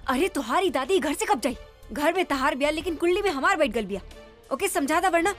अरे तुम्हारी दादी घर से कब जाई घर में तहार बिया लेकिन कुंडली में हमार बैठ गल बिया ओके समझा था वरना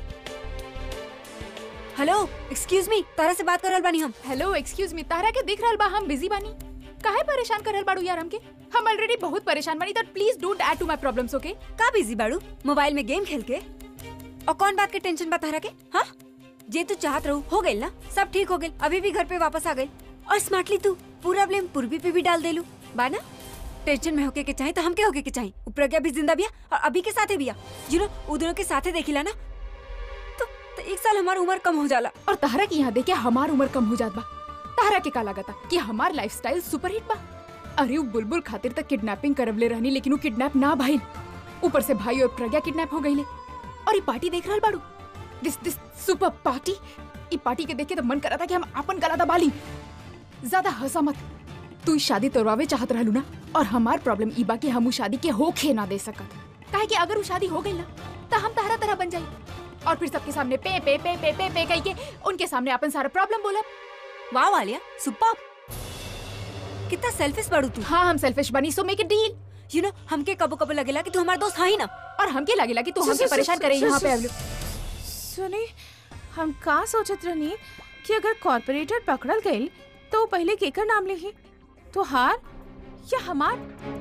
हेलो एक्सक्यूज मी तारा से बात करल बानी हम हेलो एक्सक्यूज मी तारा के दिख रहल बा हम बिजी बानी काहे परेशान कर रहल बाड़ू यार हमके हम ऑलरेडी बहुत परेशान बानी that please don't add to my problems okay का बिजी बाड़ू मोबाइल में गेम खेल के और कौन बात के टेंशन बा तारा के हाँ जे तू चाहत रहू हो गई ना सब ठीक हो गई अभी भी घर पे वापस आ गई और स्मार्टली तू पूरा ब्लेम पूर्वी पे भी डाल देलू बा ना टेंशन में होके के चाहे तो हम के होके के चाहे ऊ प्रज्ञा भी जिंदा बिया और अभी के साथे बिया यू नो उ दोनों के साथे देखिला ना तो, तो एक साल हमार उम्र कम हो जाला और तारा की यहाँ देखे हमार उम्र कम हो जात बा तारा के का लागता कि हमार लाइफस्टाइल सुपर हिट बा अरे उ बुलबुल खातिर तक किडनैपिंग करवले रहनी लेकिन उ किडनैप ना भइल ऊपर से भाई और प्रज्ञा किडनैप हो गईले और ये पार्टी देख रहल बाड़ू दिस दिस सुपर पार्टी ई पार्टी के देख के तो मन करा था कि हम अपन गला दबा ली ज्यादा हंसा मत तू ई शादी तोड़वावे चाहत रहलू ना और हमार प्रॉब्लम ई बा कि हम उ शादी के होखे ना दे सकत काहे कि अगर उ शादी हो गई ना तो हम तहरा तरह बन जाई और फिर सबके सामने पे पे पे पे पे पे कही के उनके सामने अपन सारा प्रॉब्लम बोलब वाह वालिया सुपर कितना सेल्फिश बाड़ू तू हाँ हम सेल्फिश बनी so make it deal you know हमके कबो कबो लगेला कि तू हमार दोस्त है ही ना और हमके लगेला कि तू हमके परेशान करे यहाँ पे अवलू सुनी हम का सोचत रहनी कि अगर कॉर्पोरेटर पकड़ल गईल तो वो पहले केकर नाम लिही तो हार या हमार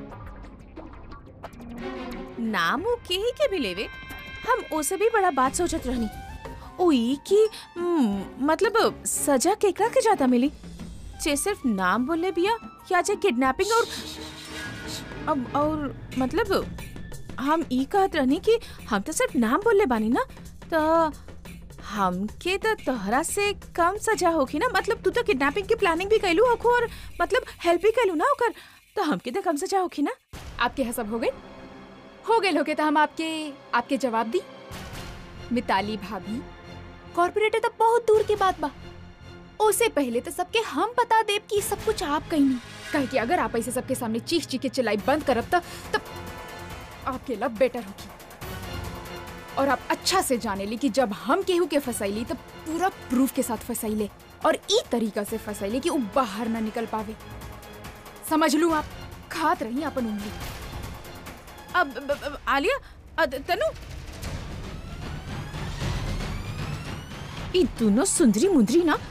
नाम वो के ही के भी लेवे हम ओसे भी बड़ा बात सोचत रहनी ओई कि हम्म, मतलब सजा केकरा के ज्यादा मिली जे सिर्फ नाम बोले बिया या जे किडनैपिंग और अब और मतलब हम ई कहत रहनी कि हम तो सिर्फ नाम बोले बानी ना तो हमके तो तोहरा से कम सजा होगी ना मतलब तू तो किडनैपिंग की प्लानिंग भी कैलू होखो और मतलब हेल्प भी कैलू ना ओकर तो हमके तो कम सजा होगी ना आपके हसब हो गए हो गए होके तो हम आपके आपके जवाब दी मिताली भाभी कॉर्पोरेटर तो बहुत दूर की बात बा उससे पहले तो सबके हम बता देब कि सब कुछ आप कहीं नहीं कहे कि अगर आप ऐसे सबके सामने चीख चीख के चिल्लाई बंद करब तो तब आपके लब बेटर होगी और आप अच्छा से जाने ली कि जब हम केहू के फंसैली तो पूरा प्रूफ के साथ फंसैले और ई तरीका से फंसैले कि वो बाहर ना निकल पावे समझ लू आप खात रही अपन उंगली अब ब- ब- आलिया अ, त- तनु ई दोनों सुंदरी मुंदरी ना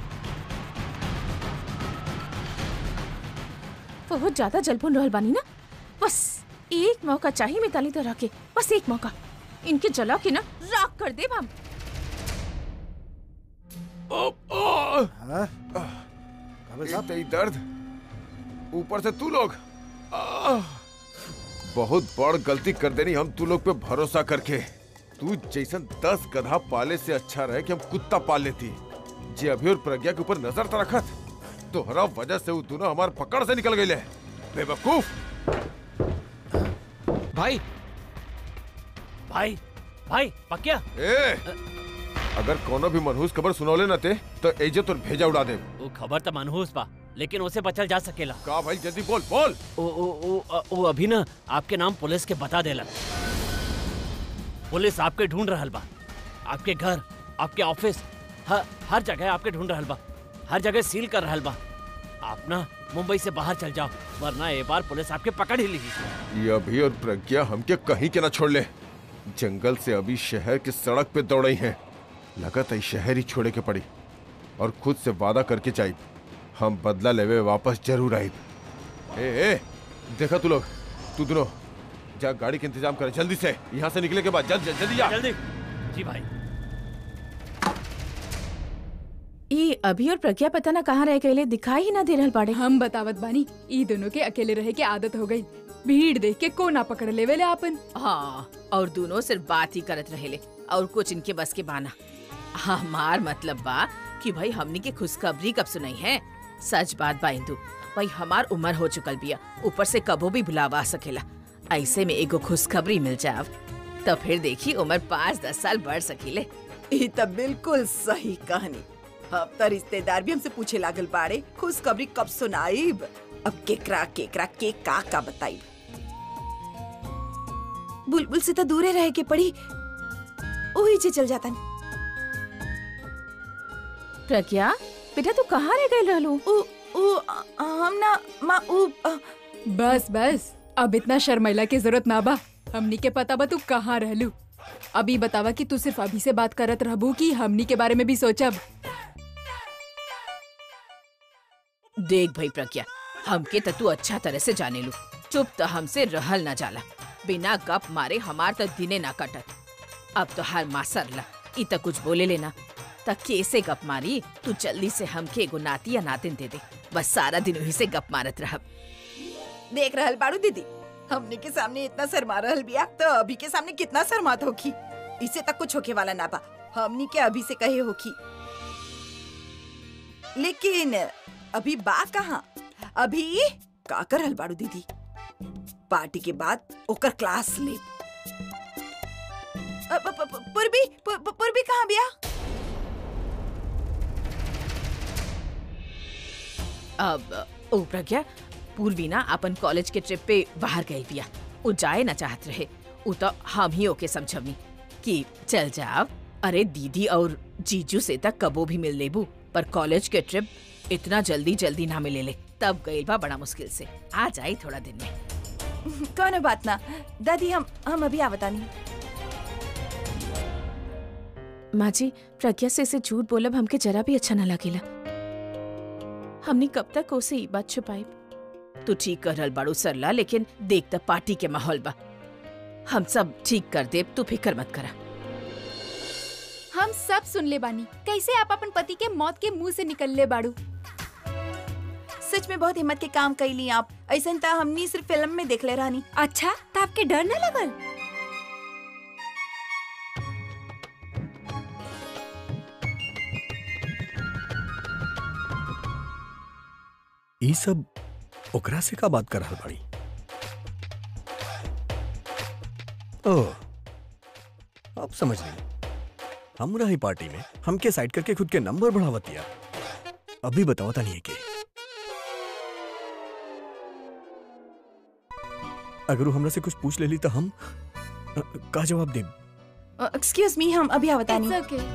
बहुत ज्यादा जलपुन रहल बानी ना बस एक मौका चाहिए मिताली तरह के बस एक मौका इनके जला के ना राख कर दे हम हाँ? काबिल साहब तेरी दर्द ऊपर से तू लोग आह! बहुत बड़ गलती कर देनी हम तू लोग पे भरोसा करके तू जैसन दस गधा पाले से अच्छा रहे कि हम कुत्ता पाल लेती जे अभी और प्रज्ञा के ऊपर नजर तो रखत तोहरा वजह से वो दोनों हमार पकड़ से निकल गए बेवकूफ भाई भाई भाई पक्या ए अगर कोनो भी मनहूस खबर सुनौले न ते तो एजे तो भेजा उड़ा दे वो खबर तो मनहूस बा लेकिन उसे बचल जा सकेला का भाई जल्दी बोल बोल ओ, ओ, ओ, ओ अभी ना आपके नाम पुलिस के बता देला पुलिस आपके ढूंढ रहल बा आपके घर आपके ऑफिस हर हर जगह आपके ढूंढ रहल बा हर जगह सील कर रहल बा आप ना मुंबई से बाहर चल जाओ वरना एक बार पुलिस आपके पकड़ ही लेगी ये अभी और प्रज्ञा हमके कहीं के ना छोड़ ले जंगल से अभी शहर की सड़क पे दौड़े हैं लगत है शहर ही छोड़े के पड़ी और खुद से वादा करके जाई हम बदला लेवे वापस जरूर आई ए ए देखा तू लोग तू दोनों जा गाड़ी के इंतजाम कर जल्दी से यहाँ से निकले के बाद जल्द जल्द जल्दी जा जल्दी जी भाई ई अभी और प्रज्ञा पता ना कहाँ रह गए दिखाई ही ना दे रहल बाड़े हम बतावत बानी ई दोनों के अकेले रहे के आदत हो गई भीड़ देख के को ना पकड़ लेवे ले आपन हाँ और दोनों सिर्फ बात ही करत रहेले और कुछ इनके बस के बाना हमार मतलब बा कि भाई हमनी के खुशखबरी कब सुनाई है सच बात बा इंदू भाई हमार उम्र हो चुकल बिया ऊपर से कबो भी भुलावा सकेला ऐसे में एगो खुशखबरी मिल जाव तो फिर देखी उम्र पाँच दस साल बढ़ सकीले ई त बिल्कुल सही कहानी अब त रिश्तेदार भी हमसे पूछे लागल बाड़े खुशखबरी कब सुनाईब अब केकरा केकरा के का का बताईब बुलबुल से तो दूरे रहे के पड़ी ओही जे चल जाता प्रज्ञा बेटा तू कहाँ रह गए रहलू उ उ अ, हम ना माँ उ अ, बस बस अब इतना शर्मैला के जरूरत ना बा हमनी के पता बा तू कहाँ रहलू अभी बतावा कि तू सिर्फ अभी से बात करत रहबू कि हमनी के बारे में भी सोचब देख भाई प्रज्ञा हमके त तू अच्छा तरह से जाने लू चुप तो हमसे रहल ना जाला बिना गप मारे हमार त दिने ना कटत अब तो हर मासर ला इ त कुछ बोले लेना त कैसे गप मारी तू जल्दी से हमके एगो नाती या नातिन दे दे बस सारा दिन वही से गप मारत रहब देख रहल बाड़ू दीदी हमने के सामने इतना शर्मा रहल बिया तो अभी के सामने कितना शर्मात होखी इसे तक कुछ होके वाला ना बा हमनी के अभी से कहे होखी लेकिन अभी बा कहाँ अभी का कर रहल बाड़ू दीदी पार्टी के बाद ओकर क्लास ले अ, प- प- प- पूर्वी प- प- पूर्वी कहाँ बिया अब ओ प्रज्ञा पूर्वी ना अपन कॉलेज के ट्रिप पे बाहर गई बिया उ जाए ना चाहत रहे उ तो हम ही ओके समझवनी कि चल जाब अरे दीदी और जीजू से तक कबो भी मिल लेबू पर कॉलेज के ट्रिप इतना जल्दी जल्दी ना मिले ले तब गई बा बड़ा मुश्किल से आ जाई थोड़ा दिन में कौनो बात ना दादी हम हम अभी आवतानी माँ जी प्रज्ञा से इसे झूठ बोलब हमके जरा भी अच्छा ना लगेला हमने कब तक उसे ई बात छुपाई तू ठीक कर रहल बाड़ू सरला लेकिन देख त पार्टी के माहौल बा हम सब ठीक कर देब तू फिक्र मत करा हम सब सुन ले बानी कैसे आप अपन पति के मौत के मुंह से निकल ले बाड़ू सच में बहुत हिम्मत के काम कैली आप ऐसा त हमनी सिर्फ फिल्म में देख ले रहनी अच्छा तो आपके डर न लगल ई सब ओकरा से का बात कर रहल बाड़ी ओह अब समझ ली हम रही पार्टी में हमके साइड करके खुद के नंबर बढ़ावतिया अभी बताओ था नहीं के अगर वो हमरा से कुछ पूछ लेली तो हम अ, का जवाब देब एक्सक्यूज मी हम अभी आवतानी It's okay.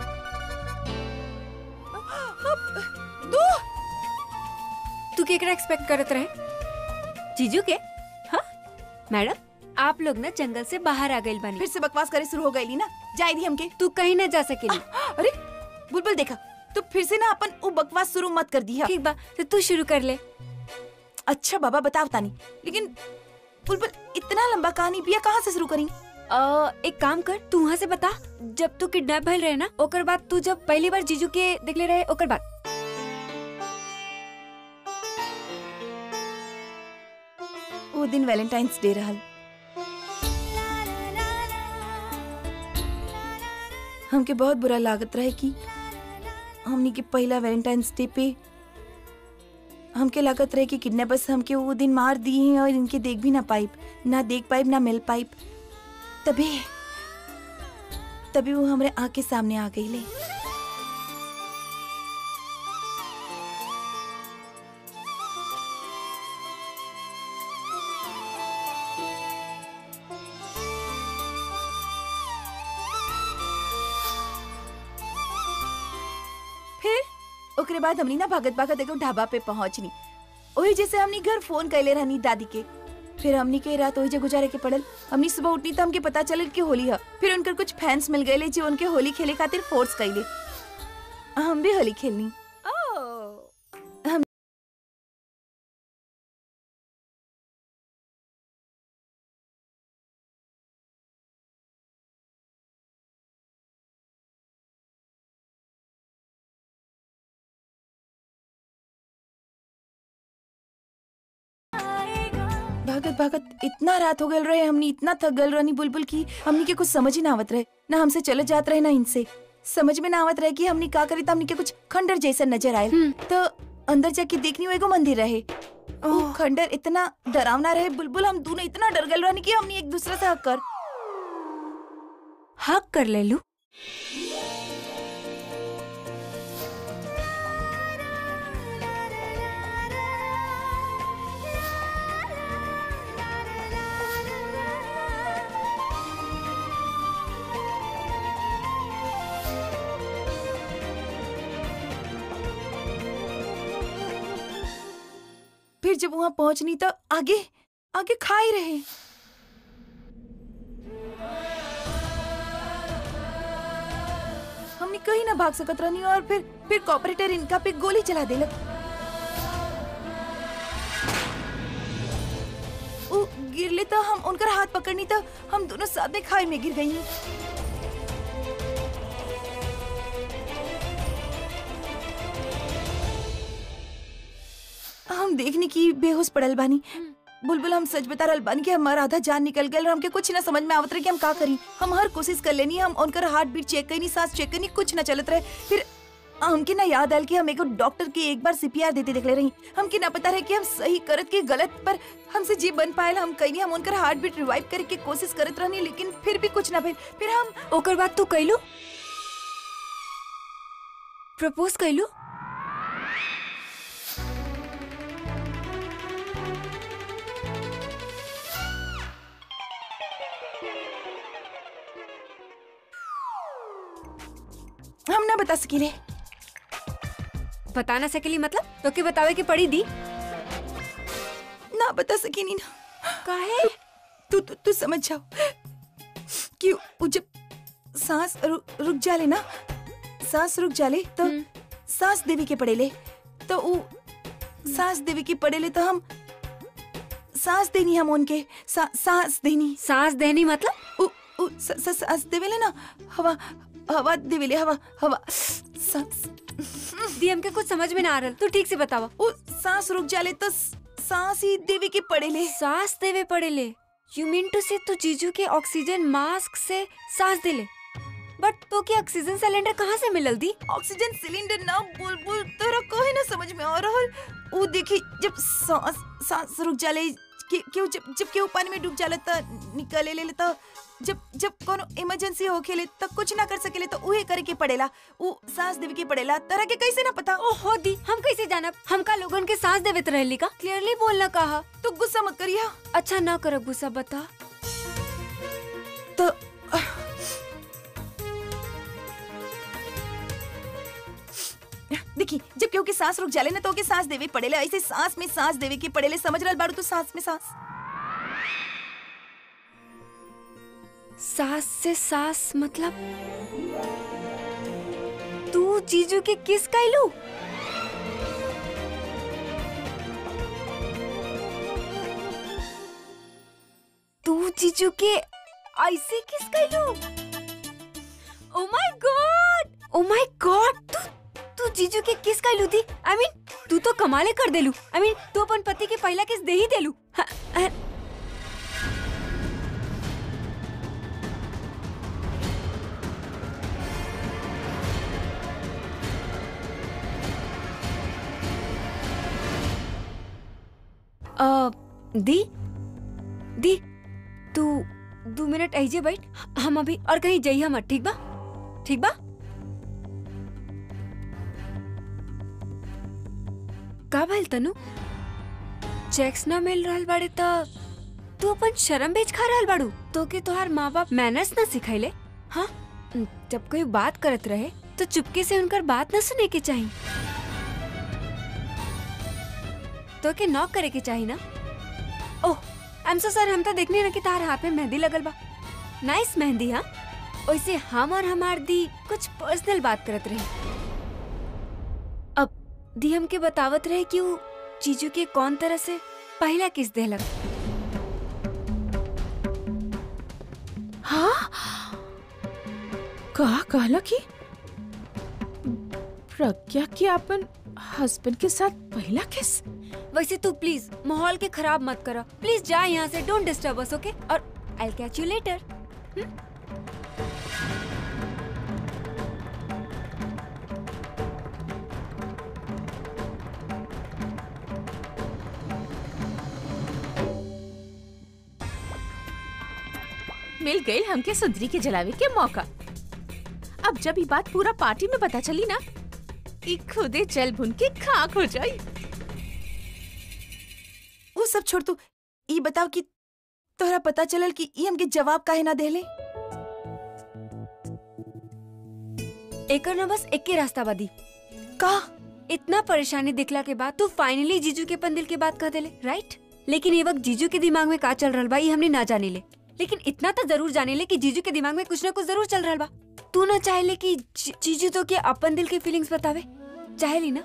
तू केकरा एक्सपेक्ट करत रहे जीजू के हाँ मैडम आप लोग ना जंगल से बाहर आ गए बानी फिर से बकवास करे शुरू हो गई ना जाए दी हमके तू कहीं ना जा सकेली अरे बुलबुल देखा तो फिर से ना अपन वो बकवास शुरू मत कर दी ठीक बा तो तू शुरू कर ले अच्छा बाबा बताओ तानी लेकिन बुलबुल इतना लंबा कहानी बिया कहाँ से शुरू करी अ, एक काम कर तू वहाँ से बता जब तू किडनैप भइल रहे ना ओकर बाद तू जब पहली बार जीजू के देखले रहे ओकर बाद वो दिन वैलेंटाइंस डे रहल हमके बहुत बुरा लागत रहे कि हमनी के पहला वैलेंटाइंस डे पे हमके लागत रहे कि किडनैपर्स हमके वो दिन मार दिए हैं और इनके देख भी ना पाइप ना देख पाइप ना मिल पाइप तभी तभी वो हमरे आँख के सामने आ गई ले फिर ओकरे बाद हमनी ना भागत भागत एगो ढाबा पे पहुंचनी ओही जैसे हमनी घर फोन कैले रहनी दादी के फिर हमनी के रात ओही जे गुजारे के पड़ल हमनी सुबह उठनी तो हमके पता चलल कि होली है फिर उनकर कुछ फैंस मिल गए जो उनके होली खेले खातिर फोर्स कैले हम भी होली खेलनी भागत भागत इतना रात हो गल रहे हमनी इतना थक गल रहनी बुलबुल की हमनी के कुछ समझ ही ना आवत रहे ना हमसे चले जात रहे ना इनसे समझ में ना आवत रहे कि हमनी का करी तो हमनी के कुछ खंडर जैसा नजर आए तो अंदर जाके देखनी वो एगो मंदिर रहे वो खंडर इतना डरावना रहे बुलबुल हम दोनों इतना डर गल रहनी कि हमनी एक दूसरे से हक कर हक कर ले लू फिर जब वहाँ पहुंचनी तो आगे आगे खा ही रहे हमने कहीं ना भाग सकत रहनी और फिर फिर कॉपरेटर इनका पे गोली चला देलक उ गिरले तो हम उनकर हाथ पकड़नी तो हम दोनों साथ में खाई में गिर गई हम देखने की बेहोश पड़ल बानी बुलबुल हम सच बता रहल बानी कि हमारा आधा जान निकल गल और हमके कुछ ना समझ में आवत रहे कि हम का करी हम हर कोशिश कर लेनी हम उनकर हार्ट बीट चेक करनी सांस चेक करनी कुछ ना चलत रहे फिर हमके ना याद आयल कि हम एगो डॉक्टर के एक बार सीपीआर देते देख ले रही हमके ना पता रहे कि हम सही करत के गलत पर हमसे जी बन पायल हम कहीं हम उनकर हार्ट बीट रिवाइव करे के कोशिश करत रहनी लेकिन फिर भी कुछ ना भेल फिर हम ओकर बाद तू कैलू प्रपोज कैलू हम ना बता सकीले बता ना सकेली मतलब तो के बतावे के पड़ी दी ना बता सकीनी ना काहे तू तू तू समझ जाओ कि वो जब सांस रु, रुक जाले ना सांस रुक जाले तो सांस देवी के पड़ेले तो वो सांस देवी के पड़ेले तो हम सांस देनी हम उनके सा, सांस देनी सांस देनी मतलब उ, उ, स, स, सांस देवेले ना हवा हवा देवेले हवा हवा सांस दी हमके कुछ समझ में ना आ रहल तू ठीक से बतावा वो सांस रुक जाले तो सांस ही देवी के पड़ेले सांस देवे पड़ेले यू मीन टू से तू जीजू के ऑक्सीजन मास्क से सांस देले बट तो के ऑक्सीजन सिलेंडर कहाँ से मिलल दी ऑक्सीजन सिलेंडर ना बुलबुल तोरा कोई ना समझ में आ रहल वो देखी जब सांस सांस रुक जाले कि क्यों जब जब केहू पानी में डूब जाला त निकले ले त जब जब कोनो इमरजेंसी होखेले त कुछ ना कर सकेले तो उहे करे के पड़ेला उ सांस देवे के पड़ेला तरह के कैसे ना पता ओहो दी हम कैसे जानब हमका लोगन के सांस देवे रहली का क्लियरली बोलना कहा तू गुस्सा मत करिया अच्छा ना कर गुस्सा बता तो देखी जब केहू के सांस रुक जाले ना तो ओके सांस देवे पड़ेले ऐसे सांस में सांस देवे के पड़ेले समझ रहल बाड़ू तू सांस में सांस सांस से सांस मतलब तू जीजू के किस कैलू तू जीजू के ऐसे किस कैलू oh my God oh my God तू तू जीजू के किस कैलू दी आई मीन तू तो कमाले कर देलू आई मीन तू अपन पति के पहला किस दे ही देलू हाँ, हाँ, अ, दी दी तू दो मिनट ऐजे बैठ हम अभी और कहीं जाइए मत ठीक बा ठीक बा का भइल तनु चेक्स ना मिल रहल बाड़े त तू अपन शर्म बेच खा रहल बाड़ू तो के तोहार माँ बाप मैनर्स ना सिखाइले हाँ जब कोई बात करत रहे तो चुपके से उनकर बात ना सुने के चाहिए तो के नॉक करे के चाहिए ना ओह आई एम सो सर हम तो देखने ना कि तार हाथ में मेहंदी लगल बा नाइस मेहंदी हाँ वैसे हम और हमार दी कुछ पर्सनल बात करत रहे अब दी हमके बतावत रहे कि वो चीजू के कौन तरह से पहला किस देलक हाँ कहा कहला कि प्रज्ञा के अपन हस्बैंड के साथ पहला किस वैसे तू प्लीज माहौल के खराब मत करो प्लीज जा यहाँ से डोंट डिस्टर्ब अस ओके और आई कैच यू लेटर मिल गई हमके सुंदरी के जलावे के मौका अब जब ये बात पूरा पार्टी में पता चली ना ई खुदे जल भुन के खाक हो जाई वो सब छोड़ तू ई बताओ कि तोहरा पता चलल कि ई हमके जवाब काहे ना देले एकर ना बस एक ही रास्ता बादी का इतना परेशानी दिखला के बाद तू फाइनली जीजू के पंदिल के बात कह देले राइट लेकिन ये वक्त जीजू के दिमाग में का चल रहा बा ये हमने ना जाने ले लेकिन इतना तो जरूर जाने ले कि जीजू के दिमाग में कुछ ना कुछ जरूर चल रहा बा तू ना चाहे ले कि जी- जीजू तो के अपन दिल के फीलिंग्स बतावे चाहे ली ना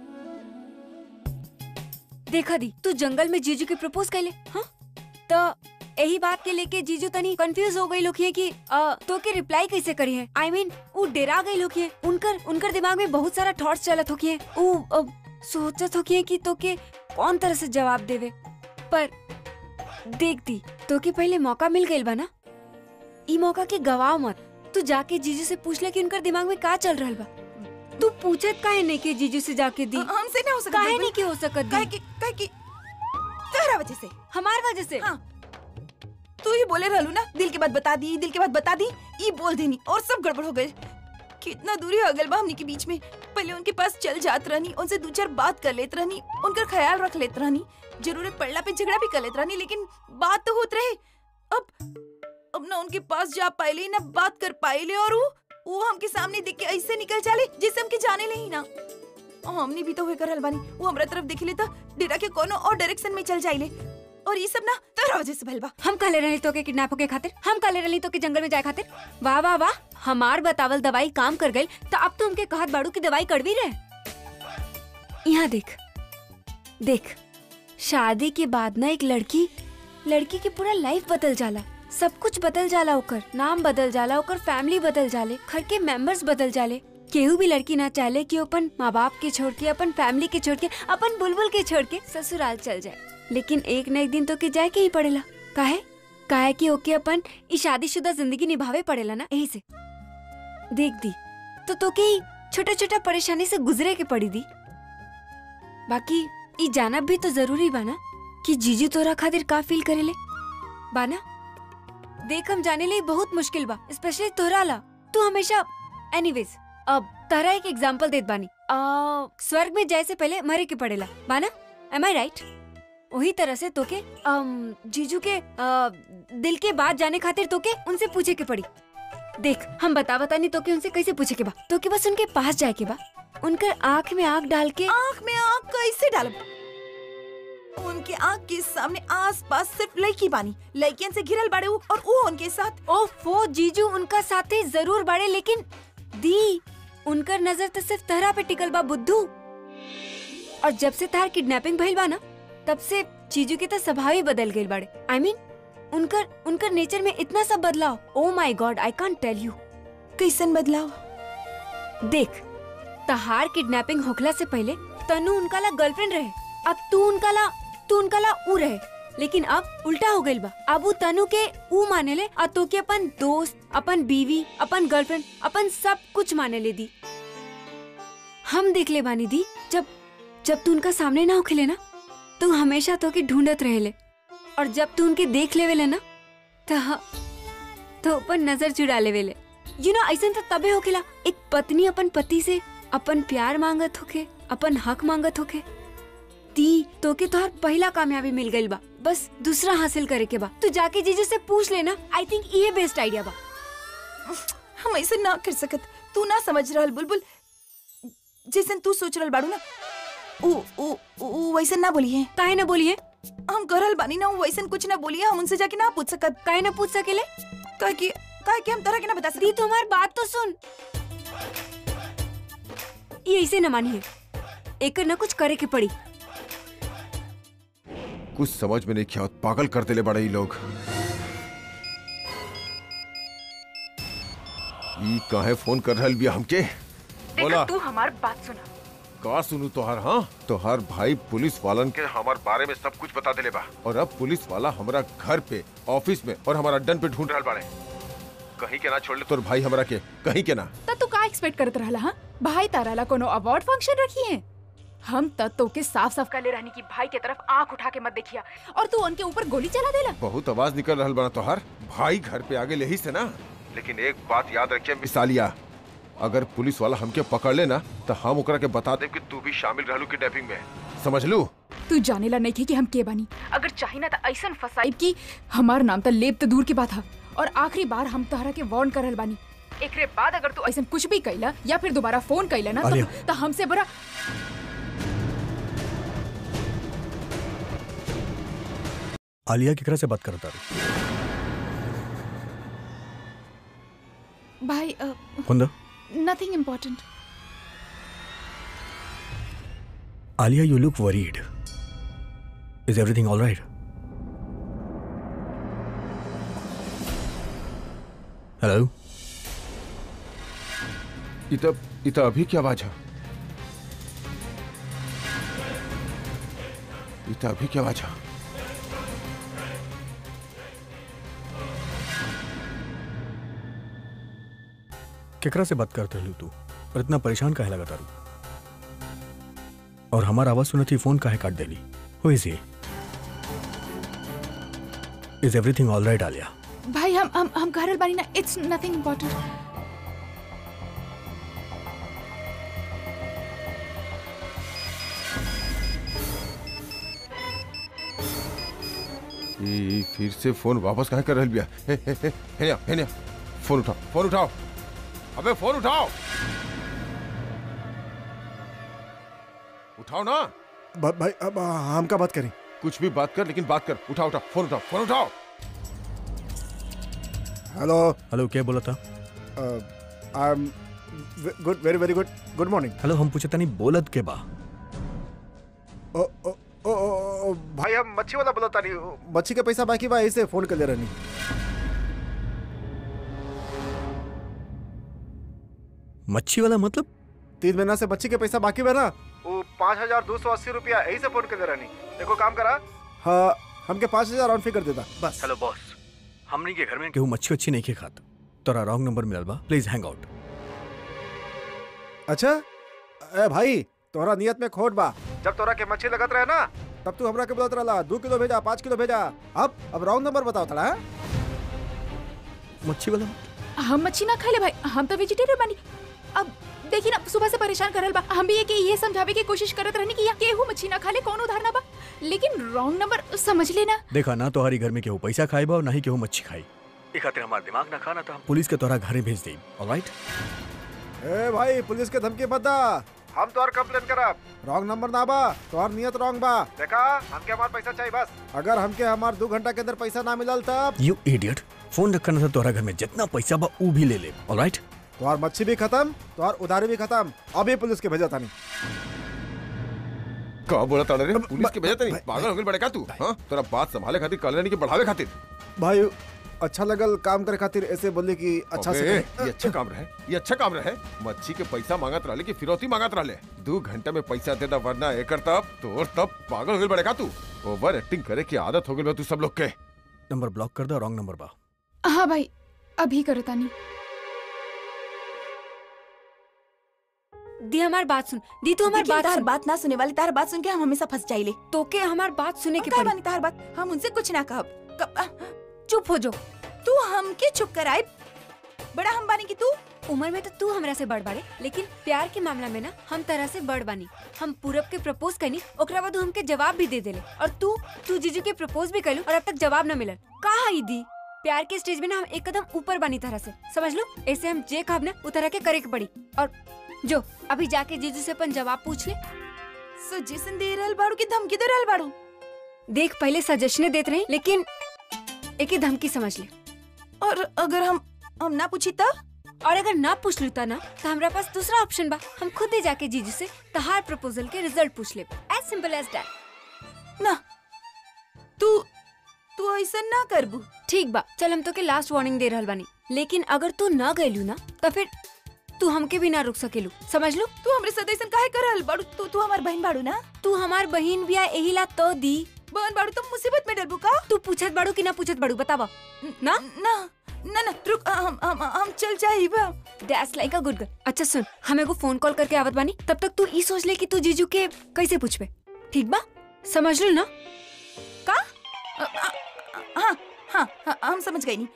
देखा दी तू जंगल में जीजू के प्रपोज कैले हाँ तो यही बात के लेके जीजू तनी कंफ्यूज हो गई लोग कि अ, तो के रिप्लाई कैसे करी है आई I मीन mean, वो डेरा गई लोग उनकर उनकर दिमाग में बहुत सारा थॉट्स चलत हो वो अ, सोचत हो कि तो के कौन तरह से जवाब देवे पर देख दी तो के पहले मौका मिल गई बा ना ई मौका के गवाह मत तू जाके जीजू से पूछ ले कि उनकर दिमाग में का चल रहा बा तू पूछत काहे नहीं के जीजू से जाके दी हमसे ना हो सकत काहे बुलबुल। नहीं के हो सकत काहे दी कि काहे कि तेरा वजह से हमार वजह से हाँ। तू ही बोले रहलू ना दिल की बात बता दी दिल की बात बता दी ई बोल देनी और सब गड़बड़ हो गए कितना दूरी हो गल बा हमनी के बीच में पहले उनके पास चल जात रहनी उनसे दो चार बात कर लेत रहनी उनका ख्याल रख लेत रहनी जरूरत पड़ला पे झगड़ा भी कर लेत रहनी लेकिन बात तो होत रहे अब अब ना उनके पास जा पाइले ना बात कर पाइले और वो वो हमके सामने देख के ऐसे निकल जाले जैसे हमके जाने ले ही ना और हमने भी तो हुए करल बानी वो हमरा तरफ देख लेता डेरा के कोनो और डायरेक्शन में चल जाइले और ये सब ना तेरा वजह से भइल बा हम काले रही तो के किडनैप होके खातिर हम काले रही तो के जंगल में जाए खातिर वाह वाह वाह हमार बतावल दवाई काम कर गई तो अब तो उनके कहत बाड़ू की दवाई कड़वी रहे यहाँ देख देख शादी के बाद ना एक लड़की लड़की की पूरा लाइफ बदल जाला सब कुछ बदल जाला ओकर नाम बदल जाला ओकर फैमिली बदल जाले घर के मेंबर्स बदल जाले केहू भी लड़की ना चाहले कि वो अपन माँ बाप के छोड़ के अपन फैमिली के छोड़ के अपन बुलबुल के छोड़ के ससुराल चल जाए लेकिन एक न एक दिन तो के जाए के ही पड़ेला काहे काहे कि ओके अपन ई शादीशुदा जिंदगी निभावे पड़ेला ना यही से देख दी तो तो के छोटा छोटा परेशानी से गुजरे के पड़ी दी बाकी ई जानब भी तो जरूरी बा ना कि जीजू तोरा खातिर का फील करेले बाना देख हम जाने ले बहुत मुश्किल बा स्पेशली तोरा ला तू हमेशा एनीवेज अब तारा एक एग्जांपल देत बानी आ, स्वर्ग में जाए से पहले मरे के पड़ेला बाना एम आई राइट वही तरह से तोके अम, जीजू के आ, दिल के बात जाने खातिर तोके उनसे पूछे के पड़ी देख हम बता बता नहीं तोके उनसे कैसे पूछे के बा तोके बस उनके पास जाए के बा उनकर आँख में आँख डाल के आँख में आँख कैसे डालब उनके आँख के सामने आस पास सिर्फ लड़की बानी लड़कियन से घिरल बाड़े उ और वो उनके साथ ओफो जीजू उनका साथे जरूर बाड़े लेकिन दी उनकर नजर तो सिर्फ तहरा पे टिकल बा बुद्धू और जब से तार किडनैपिंग भइल बा ना तब से जीजू के तो स्वभाव ही बदल गइल बाड़े आई I मीन mean, उनकर उनकर नेचर में इतना सब बदलाव oh my God I can't टेल यू कैसन बदलाव देख तहार किडनैपिंग होखला से पहले तनु उनका ला गर्लफ्रेंड रहे अब तू उनका ला तू उनका ला ऊ रहे लेकिन अब उल्टा हो गइल बा अब ऊ तनु के ऊ माने ले और तो के अपन दोस्त अपन बीवी अपन गर्लफ्रेंड अपन सब कुछ माने ले दी हम देख ले बानी दी जब जब तू उनका सामने ना होखे ना तू हमेशा तो के ढूंढत रहे ले और जब तू उनके देख लेवे ले ना तो तो अपन नजर चुरा लेवे ले यू नो ऐसा तो तबे होखेला एक पत्नी अपन पति से अपन प्यार मांगत होके अपन हक मांगत होके ती तो के तोहर पहला कामयाबी मिल गइल बा बस दूसरा हासिल करे के बा तू जाके जीजू से पूछ लेना आई थिंक ये बेस्ट आइडिया बा हम ऐसे ना कर सकत तू ना समझ रहल बुलबुल जैसन तू सोच रहल बाड़ू ना ऊ ऊ ऊ वैसे ना बोली है काहे ना बोली है हम करल बानी ना ऊ वैसन कुछ ना बोली है हम उनसे जाके ना पूछ सकत काहे ना पूछ सकेले काहे कि काहे कि हम तरह के ना बता दी सकत तुम्हार बात तो सुन ये ऐसे न मानी है एकर ना कुछ करे के पड़ी कुछ समझ में नहीं क्या पागल कर देले बड़े ई लोग ई काहे फोन कर रहल बिया हमके बोला तू हमार बात सुना का सुनू तोहार हाँ तोहार भाई पुलिस वालन के हमार बारे में सब कुछ बता देले बा और अब पुलिस वाला हमारा घर पे ऑफिस में और हमारा अड्डन पे ढूंढ रहल बाड़े कहीं के ना छोड़ ले तोर भाई हमरा के कहीं के ना त तू का एक्सपेक्ट करत रहला हां भाई तारा ला कोनो अवार्ड फंक्शन रखी है हम त तो के साफ साफ कहले रहनी कि भाई के तरफ आंख उठा के मत देखिया और तू उनके ऊपर गोली चला देला बहुत आवाज निकल रहल बना तोहार भाई घर पे आगे यही से ना लेकिन एक बात याद रखिए मिसालिया अगर पुलिस वाला हमके पकड़ लेना तो हम ओकरा के बता दे कि तू भी शामिल रहलू किडनैपिंग में समझ लू तू जानेला नहीं थे कि हम के बानी अगर चाही ना त ऐसन फसाइब कि हमार नाम त लेब त दूर की बात है और आखिरी बार हम तहरा के वार्न करल बानी एकरे बाद अगर तू ऐसन कुछ भी कैला या फिर दोबारा फोन कैला ना आलिया। तो, तो हमसे बड़ा आलिया केकरा से बात करता रही भाई कुंदा nothing important Alia you look worried is everything all right hello इत इत अभी क्या आवाज है इत अभी क्या आवाज है केकरा से बात करते रही तू और इतना परेशान काहे लगा तारू और हमारा आवाज सुनती फोन काहे काट देली who is he is everything all right Aliya भाई हम हम हम घरल बानी ना इट्स नथिंग इम्पोर्टेंट ई फिर से फोन वापस कहाँ कर रही बिया हे हे हे हेनिया हेनिया फोन उठाओ फोन उठाओ अबे फोन उठाओ उठाओ ना भ- भाई अब हम का बात करें कुछ भी बात कर लेकिन बात कर उठाओ उठाओ फोन उठाओ फोन उठाओ हेलो हेलो क्या बोला था I am good very very good good morning hello हम पूछे नहीं बोलत के बा ओ ओ ओ ओ, ओ भाई हम मच्छी वाला बोला तानी मच्छी के पैसा बाकी बा ऐसे फोन कर ले रहनी मच्छी वाला मतलब तीन महीना से मच्छी के पैसा बाकी बा ना वो पाँच हजार दो सौ अस्सी रुपया यही से फोन कर ले रहनी देखो काम करा हाँ हमके पाँच हजार राउंड फिगर देता बस हेलो बॉस हमनी के घर में केहू मच्छी अच्छी नहीं के खात तोरा रॉन्ग नंबर मिलल बा प्लीज हैंग आउट अच्छा ए भाई तोरा नियत में खोट बा जब तोरा के मच्छी लगत रहे ना तब तू हमरा के बोलत रहला दो किलो भेजा पाँच किलो भेजा अब अब राउंड नंबर बताओ थोड़ा हाँ? मच्छी वाला हम मच्छी ना खाले भाई हम तो वेजिटेरियन बानी अब देखी ना सुबह से परेशान करल बा हम भी ये कि ये समझावे की कोशिश करत रहनी कि या केहू मच्छी ना खाले कौन उधार ना बा लेकिन रॉन्ग नंबर समझ लेना देखा ना तोहरी घर में केहू पैसा खाई बा और ना ही केहू मच्छी खाई ई खातिर हमार दिमाग ना खाना तो हम पुलिस के तोरा घरे भेज देई ऑलराइट ए भाई पुलिस के धमकी मत दा हम तोहर कंप्लेन करब रॉन्ग नंबर ना बा तोहर नियत रॉन्ग बा देखा हमके हमार पैसा चाहिए बस अगर हमके हमार दो घंटा के अंदर पैसा ना मिलल तब यू इडियट फोन रखना था तोहरा घर में जितना पैसा बा ऊ भी ले ले ऑलराइट तोहर मच्छी भी खत्म तोहर उधारी भी खत्म अभी पुलिस के भेजा तानी का बोला ताड़े रे पुलिस के भेजा नहीं पागल हो गई बड़े का तू हाँ तोरा बात संभाले खातिर कल्याणी के बढ़ावे खातिर भाई अच्छा लगल काम करे खातिर ऐसे बोले कि अच्छा से अबे, करे। ये अच्छा काम रहे ये अच्छा काम रहे मच्छी के पैसा मांगत रहले कि फिरौती मांगत रहले दो घंटे में पैसा देदा वरना एकर तब तोर तब पागल हो गई बड़े का तू ओवर एक्टिंग करे की आदत हो गई बा तू सब लोग के नंबर ब्लॉक कर दो रॉन्ग नंबर बा हाँ भाई अभी करता नहीं दी हमार बात सुन दी तू हमार देखिए, बात तार सुन बात ना सुने वाली तार बात सुन के हम हमेशा फंस जाइले तोके हमार बात सुने के का पड़ी बानी तार बात हम उनसे कुछ ना कहब कब- आ, चुप हो जो तू हमके चुप कराए बड़ा हम बानी कि तू उम्र में तो तू हमरा से बड़ बाड़े लेकिन प्यार के मामला में ना हम तरह से बड़ बानी हम पूरब के प्रपोज कैनी ओकरा बाद उ हमके जवाब भी दे देले और तू तू जीजू के प्रपोज भी कैलू और अब तक जवाब न मिलल कहा ई दी प्यार के स्टेज में ना हम एक कदम ऊपर बानी तरह से समझ लो ऐसे हम जे कहब ना उ तरह के करे के पड़ी और जो अभी जाके जीजू से अपन जवाब पूछ ले सजेशन दे रहल बाड़ू की धमकी दे रहल बाड़ू देख पहले सजेशने देते रहे लेकिन एक ही धमकी समझ ले और अगर हम हम ना पूछी तब और अगर ना पूछ लूता ना तो हमारा पास दूसरा ऑप्शन बा हम खुद ही जाके जीजू से तहार प्रपोजल के रिजल्ट पूछ ले एज सिंपल एज दैट ना तू तू ऐसा ना करबू ठीक बा चल हम तो के लास्ट वार्निंग दे रहल बानी लेकिन अगर तू ना गइलू ना तो फिर तू हमके भी ना रुक सकेलू समझ लो तू हमरे साथ ऐसा काहे कर रहल बाड़ू तू तू हमार बहन बाड़ू ना तू हमार बहन बिया एही ला तो दी बहन बाड़ू तुम मुसीबत में डलबू का तू पूछत बाड़ू कि ना पूछत बाड़ू बतावा ना ना ना ना रुक हम हम हम चल जाई बा that's like a good girl अच्छा सुन हम एगो फोन कॉल करके आवत बानी तब तक तू ई सोच ले कि तू जीजू के कैसे पूछबे ठीक बा समझ लो ना का हाँ हाँ हाँ हम समझ गई नहीं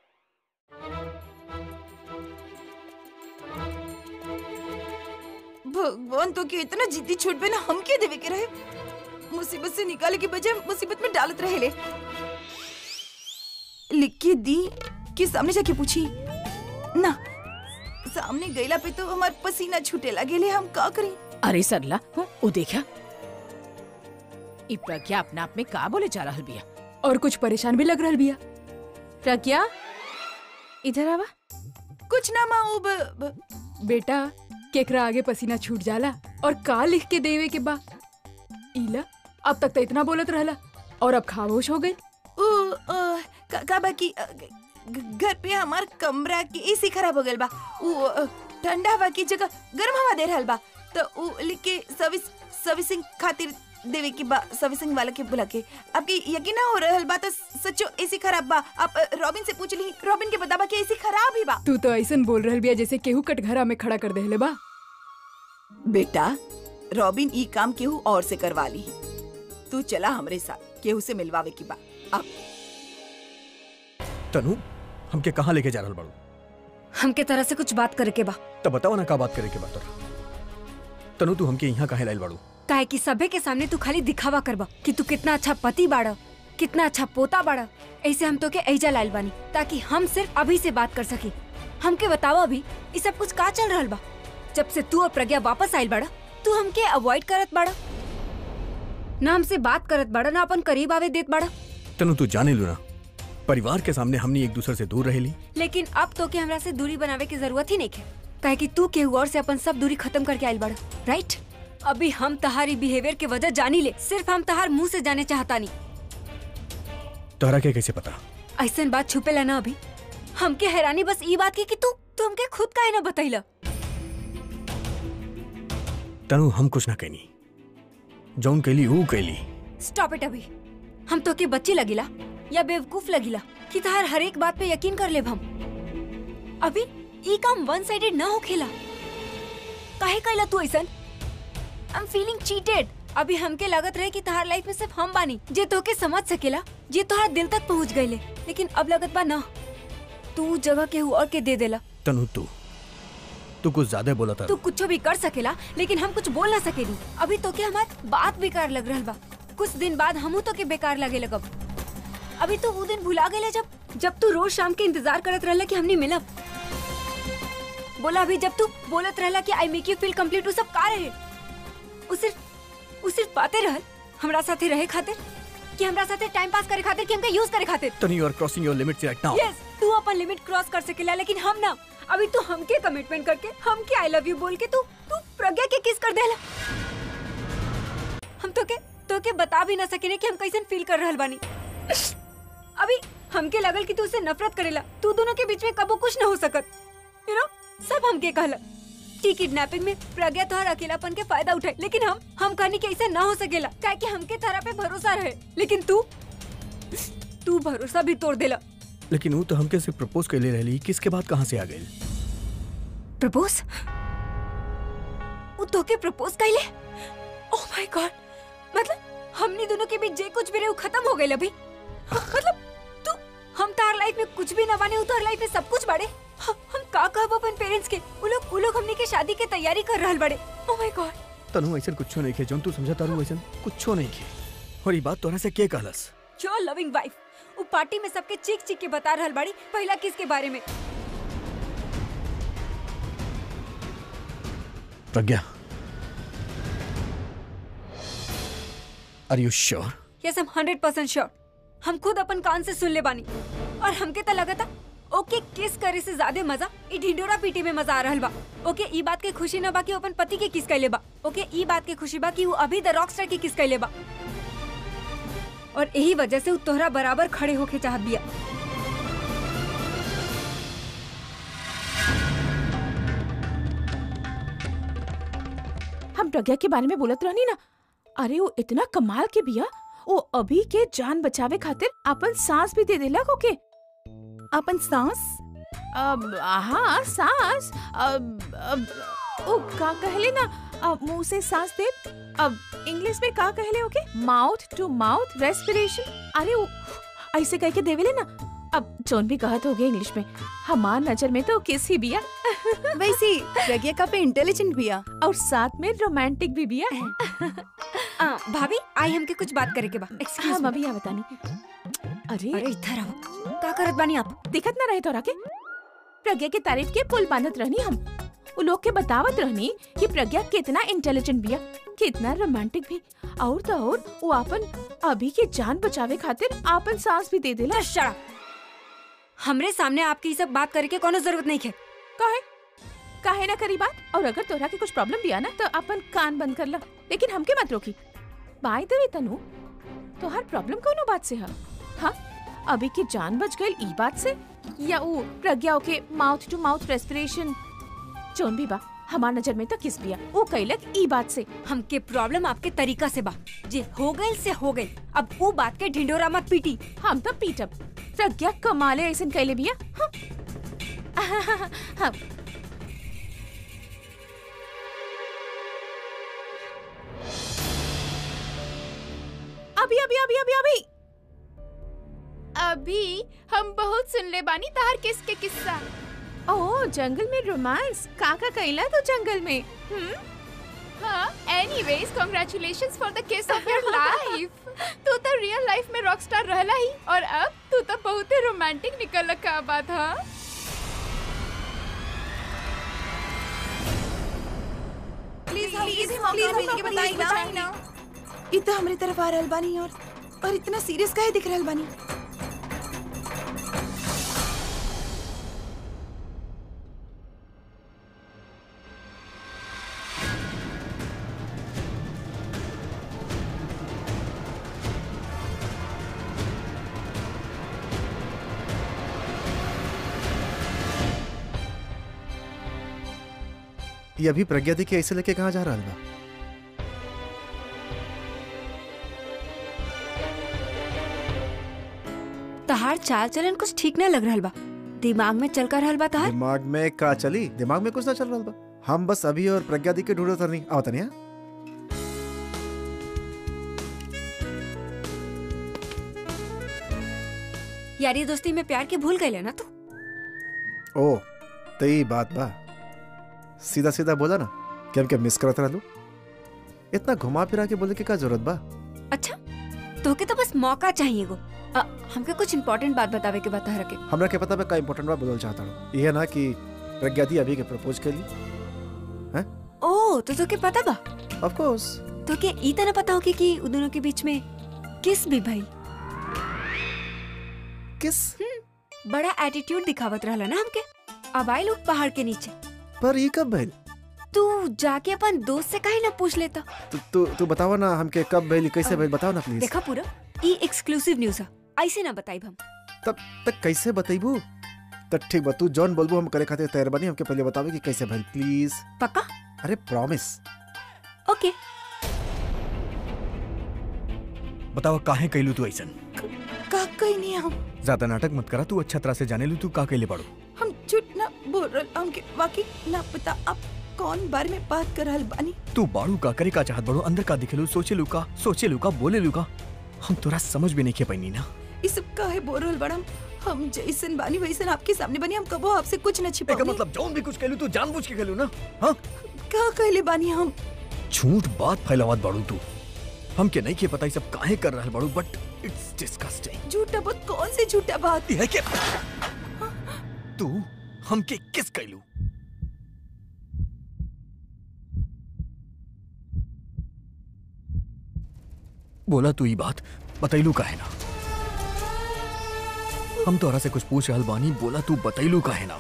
भगवान तो के इतना जिद्दी छूट पे ना हम के देवे के रहे मुसीबत से निकाले के बजाय मुसीबत में डालत रहे ले लिख के दी कि सामने जाके पूछी ना सामने गईला पे तो हमार पसीना छूटे लगे हम का करी अरे सरला हूँ, ओ देखा ई प्रज्ञा अपना आप में का बोले जा रहल बिया और कुछ परेशान भी लग रहल बिया प्रज्ञा इधर आवा कुछ ना माँ वो ब- ब- बेटा केकरा आगे पसीना छूट जाला और का लिख के देवे के बा इला अब तक तो इतना बोलत रहला और अब खामोश हो गई उ, अ, का, का बा की अ, ग- ग- घर पे हमार कमरा की एसी खराब हो गइल बा उ अ, ठंडा हवा की जगह गर्म हवा दे रहल बा तो उ लिख के सर्विस सर्विसिंग खातिर देवे की बा सर्विसिंग वाला के बुला के आपकी यकीन ना हो रहल बा तो सच्चो एसी खराब बा आप अ, रॉबिन से पूछ ली रॉबिन के बताबा कि एसी खराब ही बा तू तो ऐसन बोल रहल बिया जैसे केहू कटघरा में खड़ा कर देले बा बेटा रॉबिन ई काम केहू और से करवा ली तू चला हमरे साथ केहू से मिलवावे की बा अब तनु हमके कहाँ लेके जा रहल बाड़ू हमके तरह से कुछ बात करे के बा तब बताओ ना का बात करे के बात तोरा तनु तू हमके यहाँ काहे लाइल बाड़ू काहे कि सभे के सामने तू खाली दिखावा करबा कि तू कितना अच्छा पति बाड़ा कितना अच्छा पोता बाड़ा ऐसे हम तो के ऐजा लाइल बानी ताकि हम सिर्फ अभी से बात कर सकी हमके बतावा अभी ये सब कुछ का चल रहल बा जब से तू और प्रज्ञा वापस आइल बाड़ा तू हमके अवॉइड करत बाड़ा ना हमसे बात करत बाड़ा ना अपन करीब आवे देत बाड़ा तनु तू जाने लू ना परिवार के सामने हमनी एक दूसरे से दूर रहेली लेकिन अब तो के हमरा से दूरी बनावे की जरूरत ही नहीं है काहे कि तू केहू और से अपन सब दूरी खत्म करके आइल बाड़ा राइट अभी हम तहारी बिहेवियर के वजह जानी ले सिर्फ हम तहार मुंह से जाने चाहता नहीं तोहरा के कैसे पता ऐसन बात छुपे ला ना अभी हमके हैरानी बस ई बात की कि तू तू हमके खुद काहे ना बतैला तनु हम कुछ ना कहनी जौन कैली ऊ कैली स्टॉप इट अभी हम तो के बच्ची लगिला या बेवकूफ लगिला कि तहार हर एक बात पे यकीन कर लेब हम अभी ई काम वन साइडेड ना हो खेला काहे कैला तू ऐसन आई एम फीलिंग चीटेड अभी हमके लागत रहे कि तहार लाइफ में सिर्फ हम बानी जे तोके समझ सकेला जे तोहार दिल तक पहुंच गईले लेकिन अब लगत बा ना तू जगह केहू और के दे देला तनु तू तू कुछ ज्यादा बोला था तू कुछ भी कर सकेला लेकिन हम कुछ बोल ना सकेली अभी तो के हमार बात बेकार लग रहल बा कुछ दिन बाद हमू तो के बेकार लगे लगब अभी तो वो दिन भुला गए जब जब तू रोज शाम के इंतजार करत रहला कि हमने मिलब बोला अभी जब तू बोलत रहला कि I make you feel complete वो सब का रहे वो सिर्फ वो सिर्फ बातें रहल हमरा साथे रहे खातिर कि हमरा साथे टाइम पास करे खातिर कि हमका यूज करे खातिर Tanu you are crossing your limits right now yes तू अपन लिमिट क्रॉस कर सकेला लेकिन हम ना अभी तू हमके कमिटमेंट करके हमके आई लव यू बोल के तू तू प्रज्ञा के किस कर देला हम तो के तो के बता भी ना सकेने कि हम कैसन फील कर रहल बानी अभी हमके लगल कि तू उससे नफरत करेला तू दोनों के बीच में कबो कुछ न हो सकत यू नो सब हमके कहला कि किडनैपिंग में प्रज्ञा तोहर अकेलापन के फायदा उठाए लेकिन हम हम कहनी कि ऐसा ना हो सकेला काहे कि हमके तारा पे भरोसा रहे लेकिन तू तू भरोसा भी तोड़ देला लेकिन वो तो हमके सिर्फ प्रपोज कैले रहली किसके बाद कहाँ से आ गई प्रपोज वो तोके प्रपोज कैले ओह माय गॉड मतलब हमनी दोनों के बीच जे कुछ भी रहे वो खत्म हो गए अभी मतलब तू हम तार लाइफ में कुछ भी ना बने तार लाइफ में सब कुछ बड़े हम हम का कहब अपन पेरेंट्स के वो लोग वो लोग हमनी के शादी के तैयारी कर रहल बड़े ओह माय गॉड तनु ऐसा कुछ नहीं खे जौन तू समझा तारू ऐसा कुछ नहीं खे और ये बात तोरा से के कहलस योर लविंग वाइफ वो पार्टी में सबके चीख चीख के बता रहल बड़ी पहला किस के बारे में Pragya are you sure yes हम हंड्रेड परसेंट श्योर हम खुद अपन कान से सुन ले बानी और हमके तो लगा था ओके किस करे से ज्यादा मजा ई ढिंडोरा पीटी में मजा आ रहल बा ओके ई बात के खुशी न बा कि वो अपन पति के किस कैले बा ओके ई बात के खुशी बा कि वो अभी द रॉकस्टार के किस कैले बा और यही वजह से वो तोहरा बराबर खड़े होके चाहत बिया हम प्रज्ञा के बारे में बोलत रहनी ना अरे वो इतना कमाल के बिया वो अभी के जान बचावे खातिर अपन सांस भी दे देला के अपन सांस अब हाँ सांस अब अब ओ का कहले ना अब मुंह से सांस दे अब इंग्लिश में का कहले okay mouth to mouth respiration अरे वो ऐसे कह के देवेले ना अब जोन भी कहत हो गया इंग्लिश में हमार नजर में तो किस ही बिया वैसे प्रज्ञा का पे इंटेलिजेंट भी आ और साथ में रोमांटिक भी बिया आ, भाभी आई हमके कुछ बात करे के बा हाँ एक्सक्यूज मम्मी यहाँ बतानी अरे अरे इधर आओ का करत बानी आप दिखत ना रहे तोरा के प्रज्ञा के तारीफ के पुल बांधत रहनी हम वो लोग के बतावत रहनी कि प्रज्ञा कितना इंटेलिजेंट बिया कितना रोमांटिक भी और तो और वो अपन अभी के जान बचावे खातिर आपन सांस भी दे देला Just shut up. हमरे सामने आपकी ये सब बात करे के कोनो जरूरत नहीं है काहे काहे ना करी बात और अगर तोरा के कुछ प्रॉब्लम भी आना तो अपन कान बंद कर ला लेकिन हमके मत रोकी बाय द वे तनु तोहार प्रॉब्लम कोनो बात से है हाँ अभी के जान बच गई ई बात से या वो प्रज्ञा के माउथ टू माउथ रेस्पिरेशन जोन भी बा हमार नजर में तो किस बिया वो कैलक ई बात से हमके प्रॉब्लम आपके तरीका से बा जे हो गई से हो गई अब वो बात के ढिंडोरा मत पीटी हम तो पीटब प्रज्ञा कमाले ऐसन कैले बिया हाँ? हाँ, अभी अभी अभी अभी अभी अभी हम बहुत सुन ले बानी तार किस के किस्सा ओ जंगल में रोमांस काका कैला तो जंगल में हम्म हाँ anyways congratulations for the kiss of your life तू तो रियल लाइफ में रॉक स्टार रहला ही और अब तू तो बहुत ही रोमांटिक निकल का बात हाँ प्लीज प्लीज प्लीज हमके बताई ना इ तो हमरे तरफ आ रहल बानी और और इतना सीरियस काहे दिख रहल बानी ये अभी प्रज्ञा दी के ऐसे लेके कहाँ जा रहा बा तहार चाल चलन कुछ ठीक ना लग रहल बा दिमाग में चल कर रहल बा तहार दिमाग में का चली दिमाग में कुछ ना चल रहा बा हम बस अभी और प्रज्ञा दी के ढूंढो तरनी आओ तनिया यारी दोस्ती में प्यार के भूल गए ना तू ओ तो ये बात बा सीधा सीधा बोला ना कि हमके मिस करत रहलू इतना घुमा फिरा के बोले के का जरूरत बा अच्छा तोके तो बस मौका चाहिए गो अ, हमके कुछ इम्पोर्टेंट बात बतावे के बता रखे हमरा के पता बा का इम्पोर्टेंट बा बोलल चाहता हूँ ये ना कि प्रज्ञा दी अभी के प्रपोज कर ली ओ तो तोके पता बा ऑफ कोर्स तोके ई तना पता होगी कि उन दोनों के बीच में किस भी भाई किस बड़ा एटीट्यूड दिखावत रहला ना हमके अब आई लोग पहाड़ के नीचे पर ये कब भइल तू जाके अपन दोस्त से काहे ना पूछ लेता तू तू तू बतावा ना हमके कब भइल कैसे भइल बताओ ना प्लीज देखा पूरा ई एक्सक्लूसिव न्यूज है ऐसे ना बताई हम तब तक कैसे बतैबू तब ठीक बा तू जॉन बोलबू हम करे खातिर तैयार बनी हमके पहले बतावे कि कैसे भइल प्लीज पक्का अरे प्रॉमिस ओके बतावा काहे कैलू तू ऐसन का कहीं नहीं हम ज्यादा नाटक मत करा तू अच्छा तरह से जाने लू तू का कैले पड़ो हम झूठ ना बोल रहल हमके वाकई ना पता आप कौन बारे में बात कर रहल बानी तू बाड़ू का करे का चाहत बड़ो अंदर का दिखेलू सोचे लू का सोचे लू का बोले लू का हम तोरा समझ भी नहीं के पैनी ना ये सब काहे बोल रहल बड़म हम जैसन बानी वैसन आपके सामने बनी हम कबो आपसे कुछ न एका छिपाओगे मतलब जौन भी कुछ कहलू तू जानबूझ के कहलू ना हाँ का कहले बानी हम झूठ बात फैलावत बाड़ू तू हमके नहीं के पता ये सब काहे कर रहल बाड़ू बट इट्स डिस्गस्टिंग झूठा बात कौन से झूठा बात ये के तू हमके किस कैलू बोला तू ये बात बतैलू काहे ना हम तोरा से कुछ पूछ रहल बानी बोला तू बतैलू काहे ना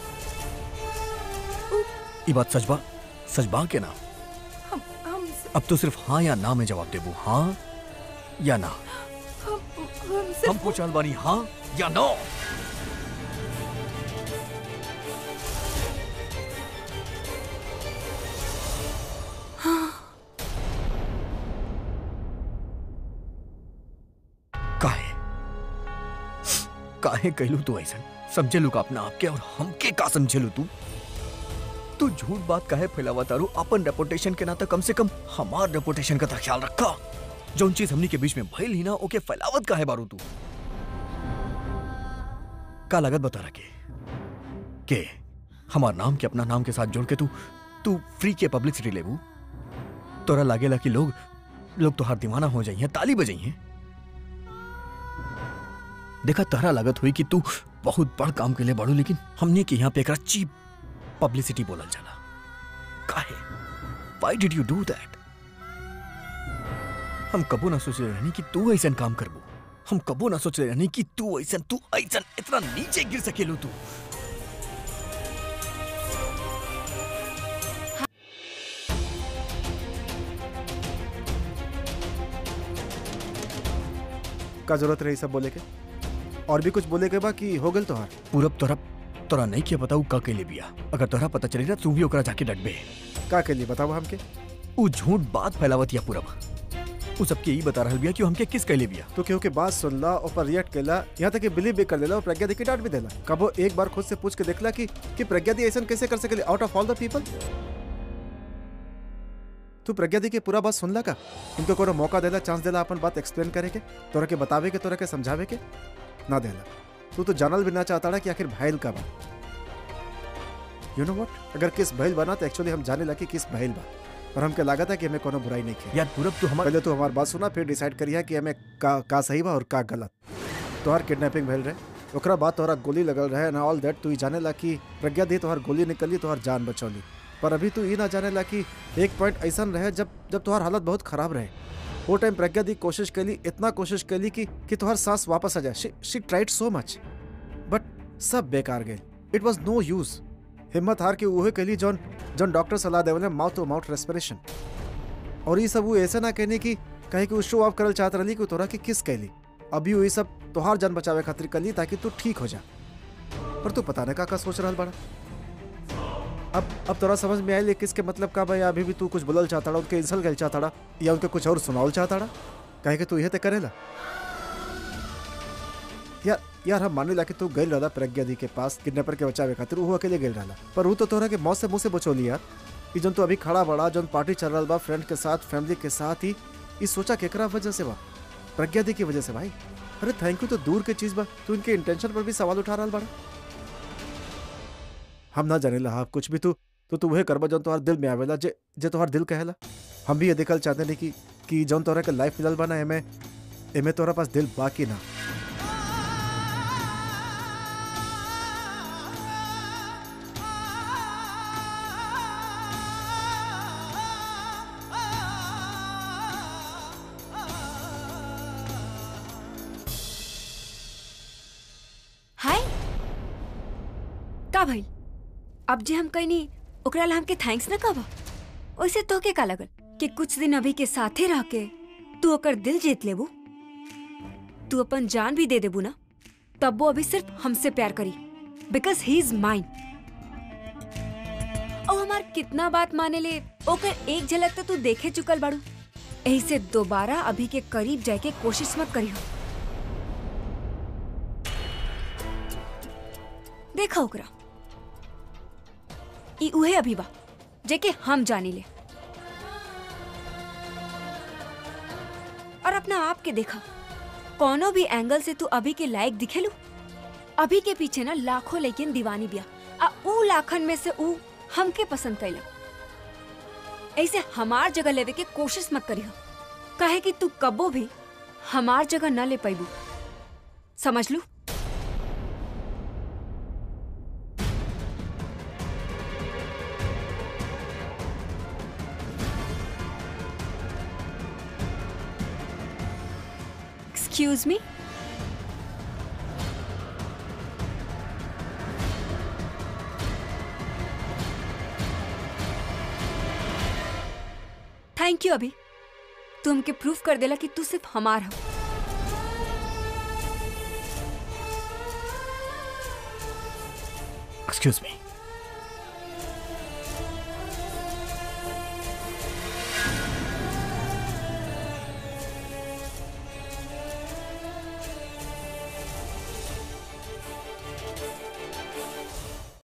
ये बात सच बा सच बा के ना हम हम अब तो सिर्फ हाँ या ना में जवाब देबू हाँ या ना हम हम हम सिर्फ पूछ रहल बानी हाँ या नो काहे काहे कहलू तू ऐसन समझे लू का अपना आपके और हमके का समझे लू तू तू झूठ बात काहे फैलावा तारू अपन रेपुटेशन के नाता कम से कम हमार रेपुटेशन का तो ख्याल रखा जौन चीज हमनी के बीच में भइल ही ना ओके फैलावत काहे बारू तू का लागत बता रखे के हमार नाम के अपना नाम के साथ जोड़ के तू तू फ्री के पब्लिसिटी लेबू तोरा लागेला कि लोग लोग तोहार दीवाना हो जाइए ताली बजाइए देखा तहरा लागत हुई कि तू बहुत बड़ काम के लिए बढ़ू लेकिन हमने के यहाँ पे एकरा चीप पब्लिसिटी बोलल जाला काहे why did you do that हम कबो ना सोच रहे रहनी कि तू ऐसा काम करबो हम कबो ना सोच रहे रहनी कि तू ऐसा तू ऐसा इतना नीचे गिर सकेलू तू का जरूरत रही सब बोले के और भी कुछ बोले के बा कि हो गल तोहार पूरब तोरा तोरा नहीं किया बताऊ का के लिए बिया अगर तोरा पता चली ना तू भी ओकरा जाके डटबे का के लिए बताओ हमके ऊ झूठ बात फैलावत या पूरब ऊ सबके ई बता रहल बिया कि ऊ हमके किस कैले बिया तो केहू के बात सुनला ऊपर रिएक्ट केला यहाँ तक कि बिलीव भी कर लेला और प्रज्ञा दी की डांट भी देला कबो एक बार खुद से पूछ के देखला कि कि प्रज्ञा दी ऐसा कैसे कर सकेली out of all the people तू प्रज्ञा दी के पूरा बात सुनला का उनको कोनो मौका देला चांस देला अपन बात एक्सप्लेन करे के तोरा के बतावे के तोरा के समझावे के ना देला तू तो जानल भी ना चाहता रहा कि आखिर भाईल का बा यू नो व्हाट अगर किस भाईल बना तो एक्चुअली हम जाने लगे किस भाईल बा और हमके लागत है कि हमें कोनो बुराई नहीं की यार पूरब तू हमार पहले तो हमारी बात सुना फिर डिसाइड करिया कि हमें का का सही बा और का गलत तोहार किडनैपिंग भेल रहे ओकरा बाद तोहरा गोली लगल रहे ना ऑल दैट तू ही जाने ला कि प्रज्ञा दी तोहार गोली निकली तोहार जान बचौली पर अभी तू ये ना जाने ला कि एक पॉइंट ऐसा रहे जब जब तोहार हालत बहुत खराब रहे वो टाइम प्रज्ञा दी कोशिश कैली इतना कोशिश कैली कि कि तोहार सांस वापस आ जाए शी ट्राइड सो मच बट सब बेकार गए इट वॉज नो यूज हिम्मत हार के उहे कैली जौन जौन डॉक्टर सलाह देवले माउथ टू माउथ रेस्पिरेशन और ये सब वो ऐसे ना कहने की कहे कि वो शो ऑफ करल चाहत रही कि तोरा के किस कैली अभी वो ये सब तोहार जान बचावे खातिर कली ताकि तू ठीक हो जा पर तू पता नहीं का का सोच रहा बड़ा अब अब तोरा समझ में आयल किसके मतलब का भाई अभी भी तू कुछ बोलल चाहता उनके इंसल्ट कर चाहता या उनके कुछ और सुनावल चाहता कहे कि तू यह तो करेला यार यार हम माने ला कि तू गई रहा प्रज्ञा दी के पास किडनैपर के बचावे खातिर वो अकेले गई रहा पर वो तो तोरा के मौत से मुंह से बचोली यार कि जन तू अभी खड़ा बड़ा जन पार्टी चल रहा बा फ्रेंड के साथ फैमिली के साथ ही ये सोचा केकरा वजह से बा प्रज्ञा दी की वजह से भाई अरे थैंक यू तो दूर के चीज बा तू इनके इंटेंशन पर भी सवाल उठा रहा बड़ा हम ना जाने ला कुछ भी तू तो तू वह करबा जौन तोहार दिल में आवेला जे जे तोहार दिल कहेला हम भी ये देखल चाहते नहीं कि कि जौन तोहरा के लाइफ मिलल बा ना एमे एमे तोहरा पास दिल बाकी ना हाय का भाई अब जे हम कहनी ओकरा ला हमके थैंक्स ना कहबा ओइसे तो के का लगल कि कुछ दिन अभी के साथे रह के तू ओकर दिल जीत लेबू तू अपन जान भी दे देबू ना तब वो अभी सिर्फ हमसे प्यार करी बिकॉज ही इज माइन और हमार कितना बात माने ले ओकर एक झलक तो तू देखे चुकल बाड़ू यही से दोबारा अभी के करीब जाए के कोशिश मत करियो देखा ओकरा ई उहे अभी बा जेके हम जानी ले और अपना आप के देखा कोनो भी एंगल से तू अभी के लायक दिखेलू अभी के पीछे ना लाखों लेकिन दीवानी बिया आ ऊ लाखन में से ऊ हमके पसंद कैला ऐसे हमार जगह लेवे के कोशिश मत करियो काहे कि तू कबो भी हमार जगह न ले पैबू समझ लू Excuse me? थैंक यू अभी तू हमके प्रूफ कर देला कि तू सिर्फ हमार हो एक्सक्यूज मी